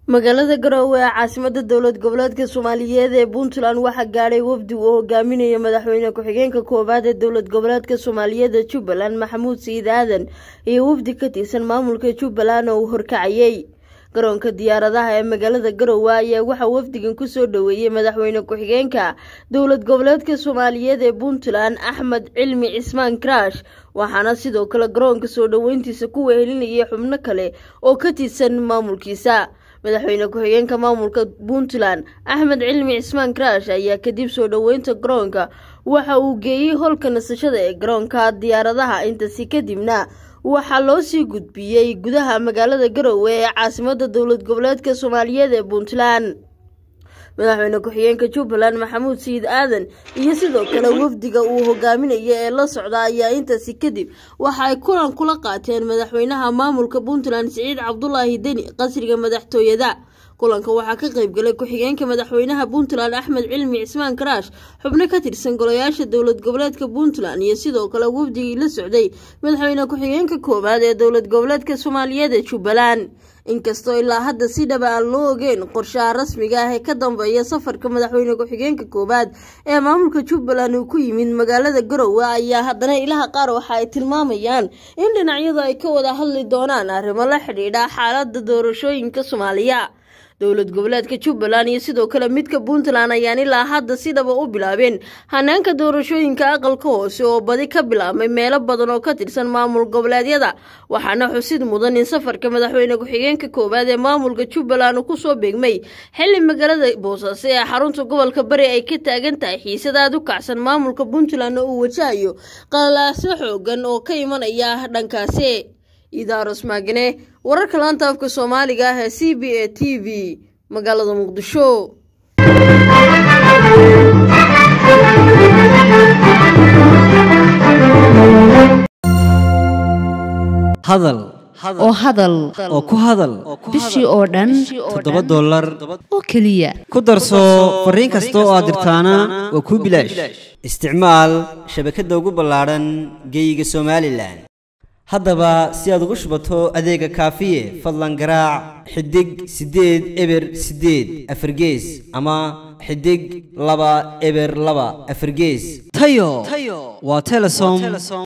magaalada garowe ee caasimada dowlad goboleedka soomaaliyeed ee puntland waxaa gaadhay wafdi uu hogaaminaya madaxweyne ku-xigeenka koowaad ee dowlad goboleedka soomaaliyeed ee jubbaland maxamuud sayid aadan iyo wafdi ka tirsan maamulka jubbaland oo uu horkacayay garoonka diyaaradaha ee magaalada garowe ayaa waxaa wafdigan kusoo dhoweeyey madaxweyne ku-xigeenka dowlad goboleedka soomaaliyeed ee puntland axmed cilmi cismaan karaash waxaana sidoo kale garoonka soo dhoweyntiisa ku wehelinayay xubno kale oo ka tirsan maamulkiisa madaxweyne ku-xigeenka maamulka puntland axmed cilmi cismaan karaash ayaa kadib soo dhoweynta garoonka waxa uu geeyey holka nasashada ee garoonka diyaaradaha intasi kadibna waxaa loo sii gudbiyey gudaha magaalada garowe ee caasimada dowlad goboleedka soomaaliyeed ee puntland madaxweyne ku-xigeenka jubbaland maxamuud sayid aadan iyo sidoo kale wafdiga uu hogaaminaya ee la socda ayaa intaasi kadib waxa ay kulan kula qaateen madaxweynaha maamulka puntland siciid cabdulaahi deni qasriga madaxtooyada kulanka waxaa ka qaybgalay ku-xigeenka madaxweynaha puntland axmed cilmi cismaan karaash xubno ka tirsan golayaasha dowlad goboleedka puntland iyo sidoo kale wafdigii la socday madaxweyne ku-xigeenka koowaad ee dowlad goboleedka soomaaliyeed ee jubbaland inkastoo ilaa hadda si dhaba aan loo ogeyn qorshaha rasmiga ah ee ka dambeeya safarka madaxweyne ku-xigeenka koowaad ee maamulka jubbaland uu ku yimid magaalada garowe ayaa haddana ilaha qaar waxa ay tilmaamayaan in dhinacyadu ay ka wada hadli doonaan arrimo la xidhiidha xaalada doorashooyinka soomaaliya dowlad goboleedka jubbaland iyo sidoo kale midka puntland ayaan ilaa hadda si dhaba u bilaabeen hanaanka doorashooyinka aqalka hoose oo badi ka bilaabmay meelo badan oo ka tirsan maamul goboleedyada waxaana xusid mudan in safarka madaxweyne ku-xigeenka koowaad ee maamulka jubbaland uu kusoo beegmay xili magaalada boosaaso ee xarunta gobolka bari ay ka taagan tahay xiisadaad u kacsan maamulka puntland oo uu wajahayo qalalaasyo xoogan oo ka imanaya dhankaasi idaaros maagane wararka laanta afka soomaaliga ah ee c b a t v magaalada muqdisho hadal oo hadal oo ku hadal bishii oo dhan toddoba dollar oo keliya ku darso fariin kasta oo aad dirtaana waa kuu bilaash isticmaal shabakadda ugu ballaadhan geeyiga somalilan haddaba si aad ugu shubato adeega kaafiye fadlan garaac xidig siddeed eber siddeed afargees ama xidig laba eber laba afargees tayo waa telesom